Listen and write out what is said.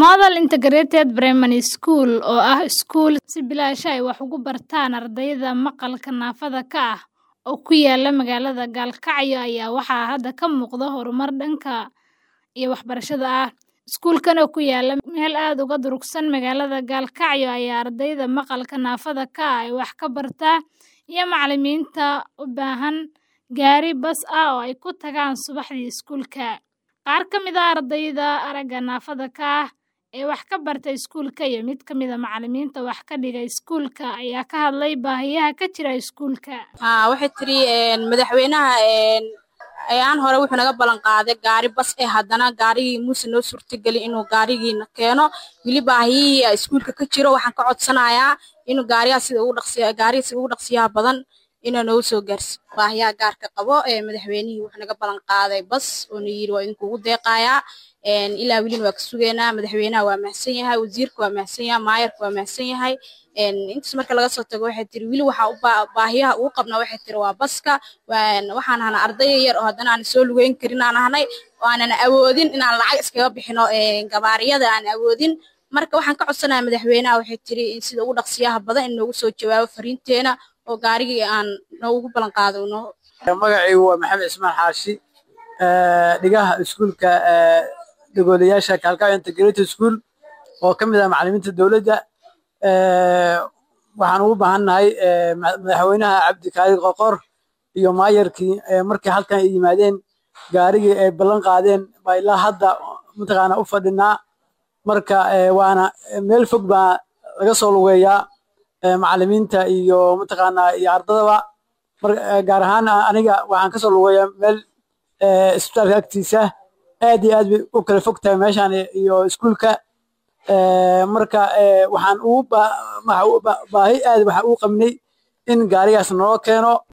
Model Integrated Primary School oo ah iskuul si bilaash ah ay wax ugu bartaan ardayda maqalka naafada ka ah oo ku yaala magaalada Gaalkacyo ayaa waxaa hadda ka muuqda horumar dhanka iyo waxbarashada ah. Iskuulkan oo ku yaala meel aad uga durugsan magaalada Gaalkacyo ayaa ardayda maqalka naafada ka ah ay wax ka bartaa iyo macallimiinta u baahan gaari bas ah oo ay ku tagaan subaxdii iskuulka. Qaar ka mid ah ardayda aragga naafada ka ah ee wax ka barta iskuulka iyo mid ka mid ah macallimiinta wax ka dhiga iskuulka ayaa ka hadlay baahiyaha ka jira iskuulka. haa waxay tiri madaxweynaha ayaan hore wuxuu naga ballan qaaday gaari bas eh haddana gaarigii muuse noo suurtagelin inuu gaarigiina keeno weli baahiyihii iskuulka ka jiro waxaan ka codsanayaa inuu gaarigaa sida ugu dhaqsiya gaariga sida ugu dhaqsiyaha badan inuu noogu soo gaarsiiyo baahiyaha gaarka qabo ee madaxweynihii wuxuu naga ballan qaaday bas oo na yiri waa idinkugu deeqayaa ilaa welina waa ka sugaynaa madaxweynaha waa mahadsan yahay wasiirka waa mahadsan yahay maayarka waa mahadsan yahay intaas marka laga soo tago waxay tiri weli waxaa u baahiyaha ugu qabnaa waxay tiri waa baska waxaan ahnaa arday yar oo haddana aan soo lugeyn karin aan ahnay oo aanan awoodin inaan lacag iskaga bixino gabaariyada aan awoodin marka waxaan ka codsanayaa madaxweynaha waxay tiri in sida ugu dhaqsiyaha badan in noogu soo jawaabo fariinteena oo gaarigii aan noogu ballan qaado noo magacaygu waa maxamed cismaan xaashi dhigaha iskuulka dagoolayaasha Gaalkacyo Integrated School oo ka mid ah macallimiinta dowladda waxaan ugu baahannahay madaxweynaha cabdikaadir qoqor iyo maayarkii markay halkan ay yimaadeen gaarigii ay ballan qaadeen baa ilaa hadda mataqaana u fadhinaa marka waana meel fog baa laga soo lugeeyaa macallimiinta iyo mataqaana iyo ardadaba gaar ahaan aniga waxaan kasoo lugeeyaa meel isbitaalka agtiisa aad iyo aad bay u kala fog tahay meeshaan iyo iskuulka marka waxaan ugu baahi aad waxaan ugu qabnay in gaarigaas naloo keeno